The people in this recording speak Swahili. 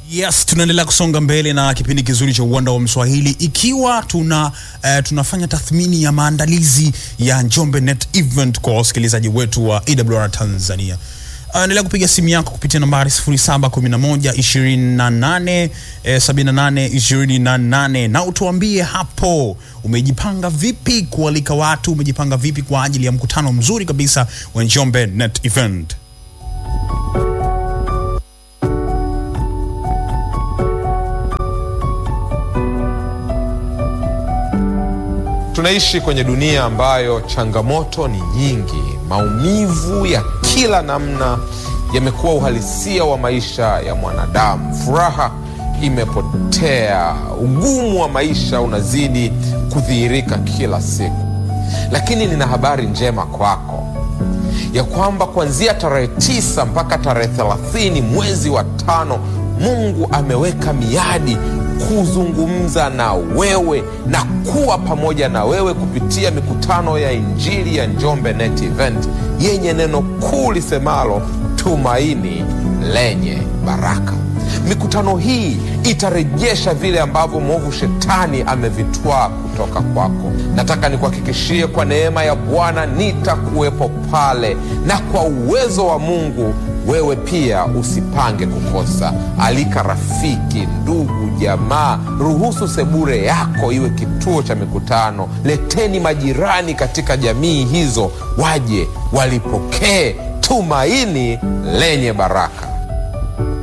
Yes, tunaendelea kusonga mbele na kipindi kizuri cha uwanda wa Mswahili ikiwa tuna uh, tunafanya tathmini ya maandalizi ya Njombe Net Event kwa wasikilizaji wetu wa AWR Tanzania. Uh, endelea kupiga simu yako kupitia nambari 0711 28 eh, 78 28 na utuambie hapo umejipanga vipi kualika watu, umejipanga vipi kwa ajili ya mkutano mzuri kabisa wa Njombe Net Event. Tunaishi kwenye dunia ambayo changamoto ni nyingi. Maumivu ya kila namna yamekuwa uhalisia wa maisha ya mwanadamu. Furaha imepotea, ugumu wa maisha unazidi kudhihirika kila siku. Lakini nina habari njema kwako ya kwamba kuanzia tarehe tisa mpaka tarehe thelathini mwezi wa tano Mungu ameweka miadi kuzungumza na wewe na kuwa pamoja na wewe kupitia mikutano ya Injili ya Njombe Net Event yenye neno kuu lisemalo tumaini lenye baraka. Mikutano hii itarejesha vile ambavyo mwovu shetani amevitwaa kutoka kwako. Nataka nikuhakikishie kwa neema ya Bwana nitakuwepo pale, na kwa uwezo wa Mungu wewe pia usipange kukosa. Alika rafiki, ndugu, jamaa. Ruhusu sebure yako iwe kituo cha mikutano. Leteni majirani katika jamii hizo, waje walipokee tumaini lenye baraka.